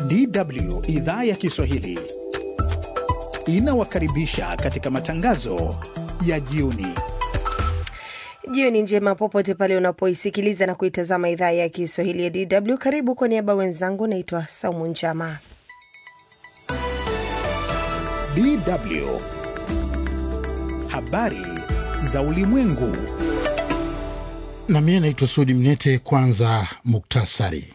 DW idhaa ya Kiswahili inawakaribisha katika matangazo ya jioni. Jioni njema popote pale unapoisikiliza na kuitazama idhaa ya Kiswahili ya DW. Karibu kwa niaba wenzangu, naitwa Saumu Njama. DW habari za ulimwengu. Na mie naitwa Sudi Mnete. Kwanza muktasari.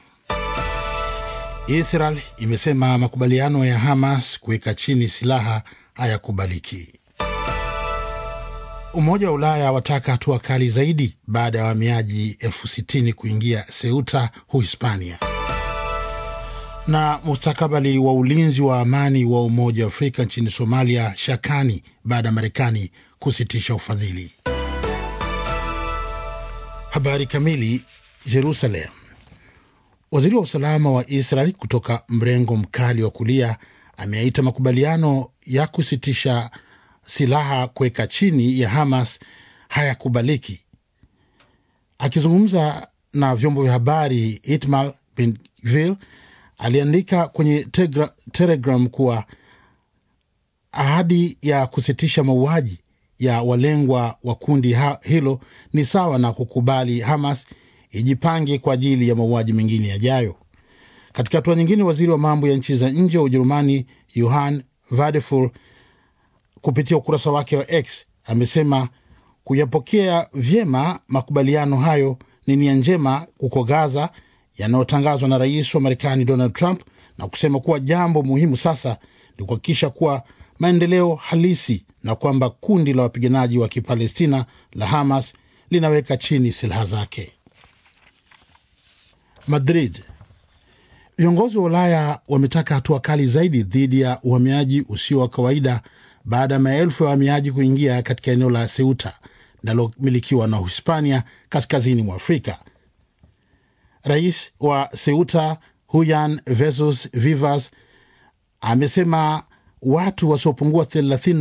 Israel imesema makubaliano ya Hamas kuweka chini silaha hayakubaliki. Umoja wa Ulaya wataka hatua kali zaidi baada ya wahamiaji elfu sitini kuingia Ceuta, Uhispania. Na mustakabali wa ulinzi wa amani wa Umoja wa Afrika nchini Somalia shakani baada ya Marekani kusitisha ufadhili. Habari kamili. Jerusalem. Waziri wa usalama wa Israel kutoka mrengo mkali wa kulia ameaita makubaliano ya kusitisha silaha kuweka chini ya Hamas hayakubaliki. Akizungumza na vyombo vya habari, Itamar Ben Gvir aliandika kwenye tegra, Telegram kuwa ahadi ya kusitisha mauaji ya walengwa wa kundi hilo ni sawa na kukubali Hamas ijipange kwa ajili ya mauaji mengine yajayo. Katika hatua nyingine, waziri wa mambo ya nchi za nje wa Ujerumani Johann Vadeful kupitia ukurasa wake wa X amesema kuyapokea vyema makubaliano hayo ni nia njema huko Gaza yanayotangazwa na rais wa Marekani Donald Trump, na kusema kuwa jambo muhimu sasa ni kuhakikisha kuwa maendeleo halisi na kwamba kundi la wapiganaji wa Kipalestina la Hamas linaweka chini silaha zake. Madrid. Viongozi wa Ulaya wametaka hatua kali zaidi dhidi ya uhamiaji usio wa kawaida baada ya maelfu ya wahamiaji kuingia katika eneo la Ceuta linalomilikiwa na Uhispania kaskazini mwa Afrika. Rais wa Ceuta Juan Vesos Vivas amesema watu wasiopungua